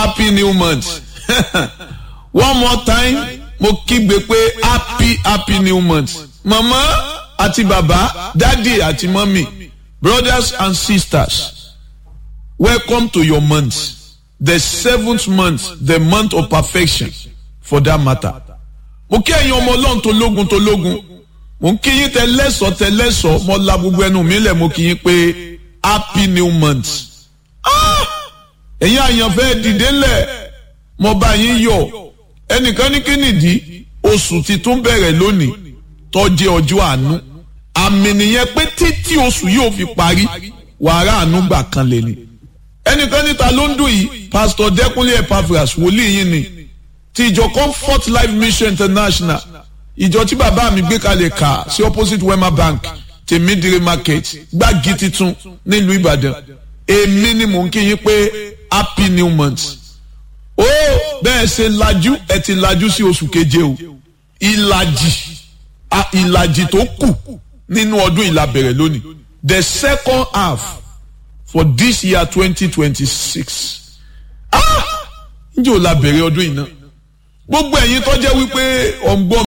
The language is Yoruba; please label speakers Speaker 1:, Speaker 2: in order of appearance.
Speaker 1: happy new month one more time mo kígbe pé happy happy new month mama àti bàbá dádì àti mọ́mì brothers and sisters welcome to your month the seventh month the month of perfection for that matter mo kí ẹ̀yin ọmọ ọlọ́run tó lógun tó lógun mo ń kí yín tẹ lẹ́sọ̀ọ́ tẹ lẹ́sọ̀ọ́ mo la gbogbo ẹnu mi lẹ̀ mo kí yín pé happy new month ẹ̀yin àyànfẹ́ dìde lẹ̀ mo bá yín yọ̀ ẹnìkan ní kí nìdí oṣù ti tún bẹ̀rẹ̀ lónìí tó jẹ́ ọjọ́ àánú àmì nìyẹn pé títí oṣù yóò fi parí wàrà àánú gbà kan lè ní ẹnìkan níta ló ń dùn yìí pásítọ̀ dẹ́kunlé epaphras wòlíì yín ni ti ìjọ comfort life mission international ìjọ tí bàbá mi gbé kalẹ̀ kà sí opposite wema bank tèmídìrí market gbági titun nílùú ìbàdàn èmi ni mò ń kí yín pé happy new month ó bẹ́ẹ̀ ṣe lajú ẹ ti lajú sí oṣù keje o ìlàjì ìlàjì tó kù nínú ọdún ìlà bẹ̀rẹ̀ lónìí the second half for this year twenty twenty six ah ǹjẹ́ o la bẹ̀rẹ̀ ọdún yìí náà gbogbo ẹ̀yin tó jẹ́ wípé ọ̀ngbọ́n